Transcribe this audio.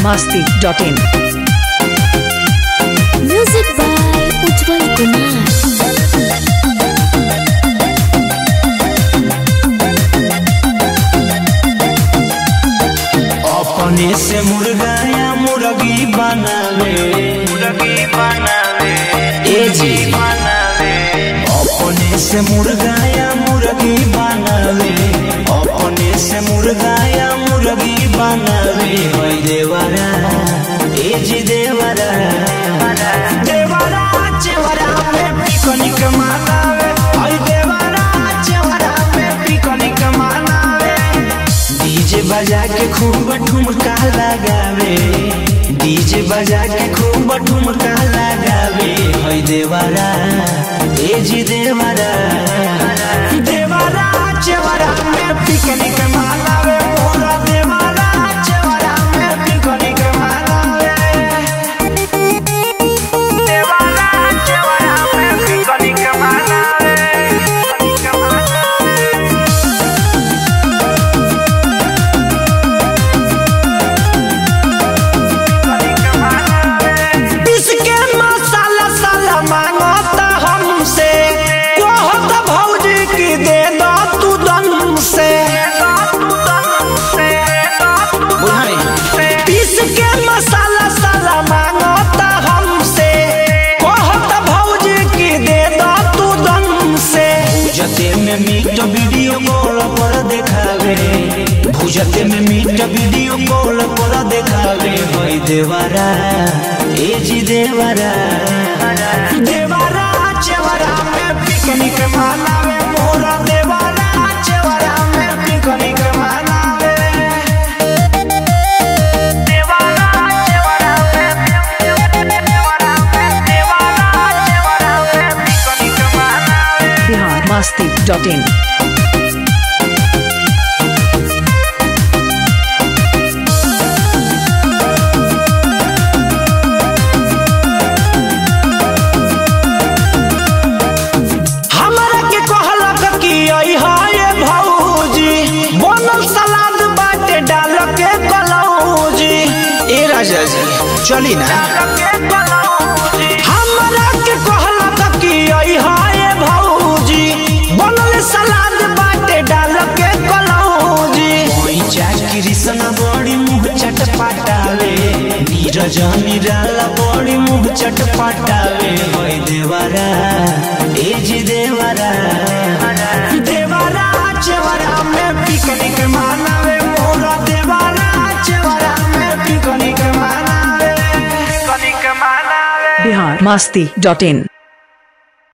masti.in. Music by Ujjwal Kumar. अपने से मुर्गा या मुर्गी बनावे मुर्गी बनावे ए जी बनावे अपने से मुर्गा या मुर्गी बनावे अपने से मुर्गा या मुर्गी बनावे होय देवरा ए जी देवरा देवरा चेवरा में पिकनिक मनावे होय देवरा चेवरा में पिकनिक मनावे डीजे बजा के खूब ठुमका लगावे डीजे बजा के खूब ठुमका लगावे होय देवरा ए जी देवरा देवरा चेवरा में पिकनिक मनावे मोरा देवरा चेवरा में पिकनिक मनावे देवरा चेवरा में पिकनिक मनावे पिकनिक मनावे इसके मसाला साला मांगता हमसे कहत भौजी की दे दो तू दम से इसके मसाला साला मांगता हमसे कहत भौजी की दे दो तू दम से जते में मीट वीडियो कॉल पर देखावे भुजते में मीट वीडियो कॉल पर देखावे होय देवरा ए जी देवरा देवरा चेवरा में पिकनिक मनावे मोरा देवरा चेवरा में पिकनिक मनावे देवरा चेवरा में देवरा में देवरा चेवरा में पिकनिक मनावे Bihar masti.in. हमरा के कहलक कि आई हाय भौजी बनल सलाद बाटे डाल के कलौजी ए राजा जी चली ना हमरा के कहलक कि आई हाय भौजी बनल सलाद बाटे डाल के कलौजी ओई चाकी रिसन बड़ी मुंह चटपटावे नीरज निराला बड़ी मुंह चटपटावे होय देवरा ए जी देवरा देवरा चेवरा में पिकनिक मनावे मोरा देवरा चेवरा में पिकनिक मनावे पिकनिक मनावे Bihar masti.in.